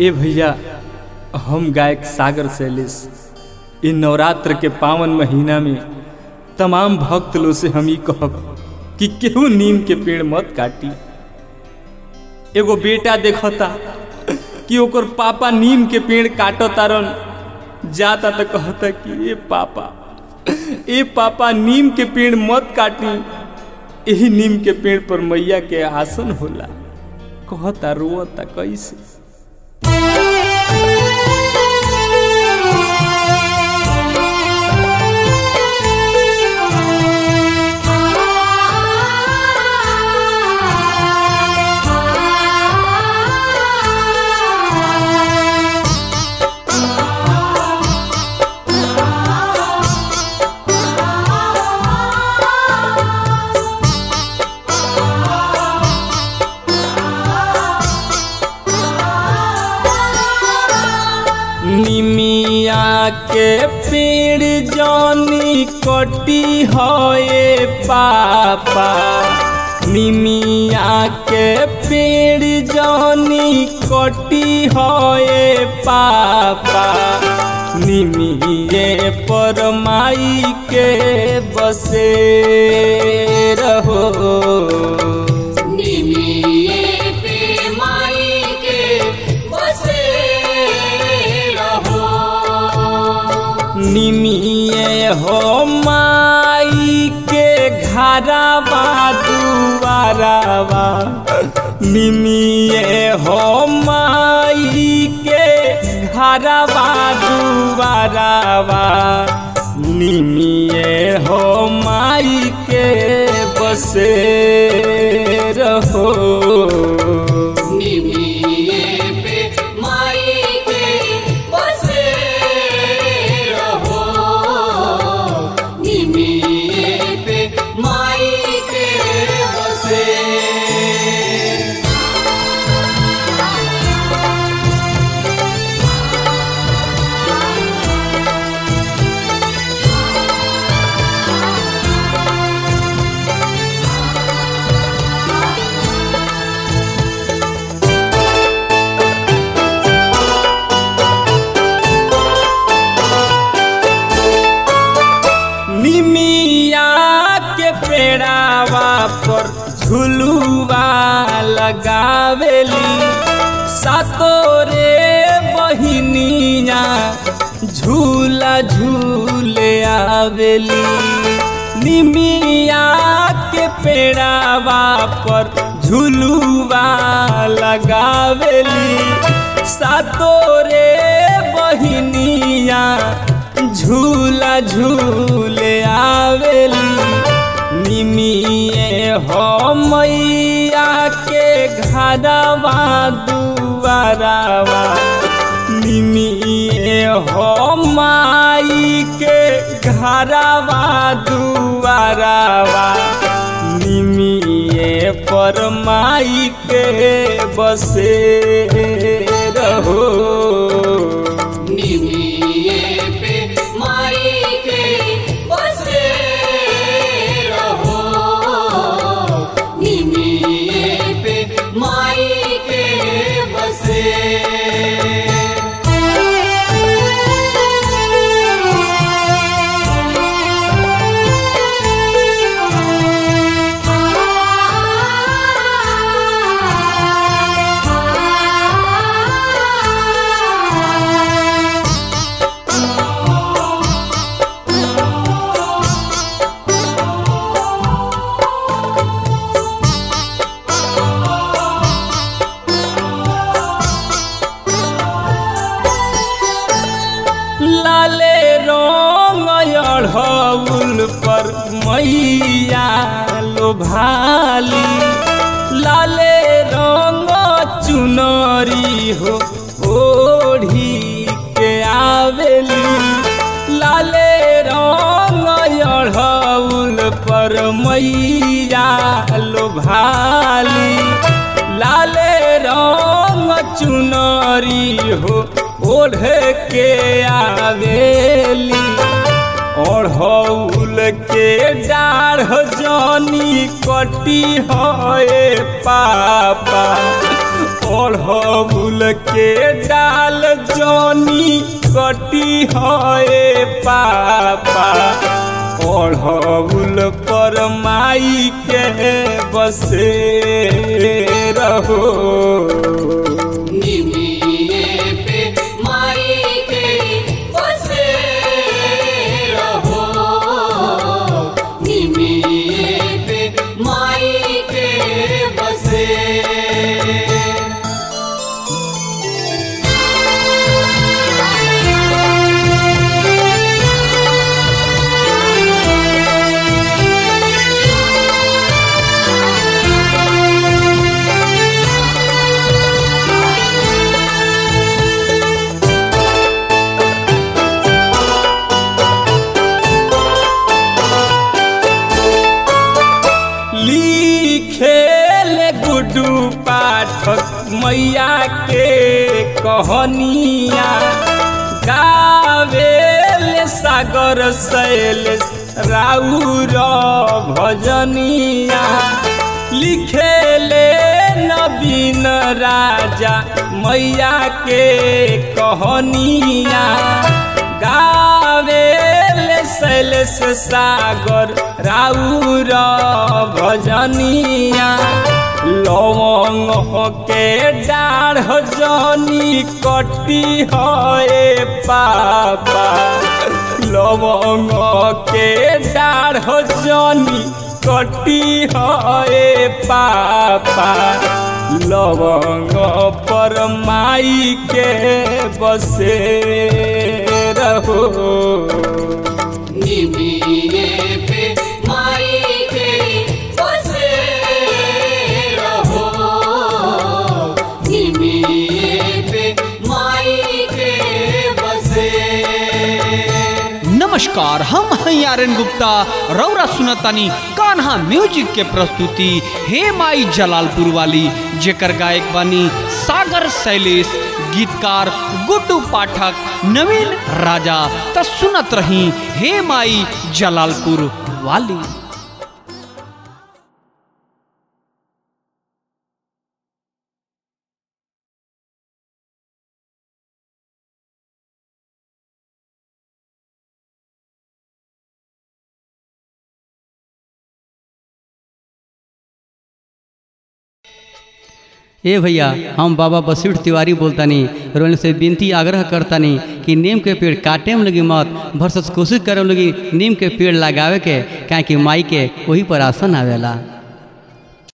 ए भैया हम गायक सागर शैलेश इ नवरात्र के पावन महीना में तमाम भक्त लोग से हम ई कहब कि केहू नीम के पेड़ मत काटी एगो बेटा देखता कि ओकर पापा नीम के पेड़ काटो तारन जाता तो कहता कि ए पापा ए पापा नीम के पेड़ मत काटी यही नीम के पेड़ पर मैया के आसन होला कहता रोता कैसे निमिया के पेड़ जनी कटी होए पापा निमिया के पेड़ जनी कटी होए पापा निमिये पर माई के बसे रहो निमिये पे माई के बसे रहो निमिये हो माई के घरवा दुआरवा निमिये हो माई के घरवा दुआरवा निमिये हो माई के बसे रहो निमिये पे माई के बसे रहो निमिये पे माई के बसे निमिया के पेड़ावा पर झुलुआ लगावेली सातोरे बहिनिया झूला झूले आवेली निमिया के पेड़ावा पर झुलुआ लगावेली सातोरे बहिनिया झूला झूले आवेली निमिये हो मैया के घरवा दुआरवा निमिये हो माई के घरवा दुआरवा निमिये पर माई के बसे रहो निमिये पे माई के बसे रहो निमिये पे माई के बसे लाले रंग अढ़ौल पर मैया लोभाली लाले रंग चुनरी हो ओढ़ी के आवेली लाले रंग अढ़ौल पर मैया लोभाली लाले रंग चुनरी हो ओढ़ के आवेली ओढ़ौल के डाढ़ जनी कटी होए पापा ओढ़बुल के डाल जनी कटी है पापा ओढ़बुल पर माई के बसे रहो निमिये पे माई के बसे रहो निमिये पे माई के बसे लिखेल गुडू पाठक मैया के कहनिया गावेल सागर शैल राउर भजनिया लिखेले नवीन राजा मैया के कहनिया गावेल शैलेश सागर राउर भजनिया लवंग के डाढ़ जनी कटी है पापा लवंग के डाढ़ जनी कटी है पापा लवंग पर माई के बसे रहो निमिये पे माई के बसे रहो निमिये पे माई के बसे नमस्कार हम हैं आर्यन गुप्ता रौरा सुनतानी कान्हा म्यूजिक के प्रस्तुति हे माई जलालपुर वाली जेकर गायक बानी सागर शैलेश गीतकार गुड्डू पाठक नवीन राजा त सुनत रही हे माई जलालपुर वाली ए भैया हम बाबा बसीठ तिवारी बोलतानी रोन से विनती आग्रह करतानी कि नीम के पेड़ काटे में लगी मत भरसस कोशिश करे में लगी नीम के पेड़ लगावे के काहे कि माई के वही पर आसन आवेला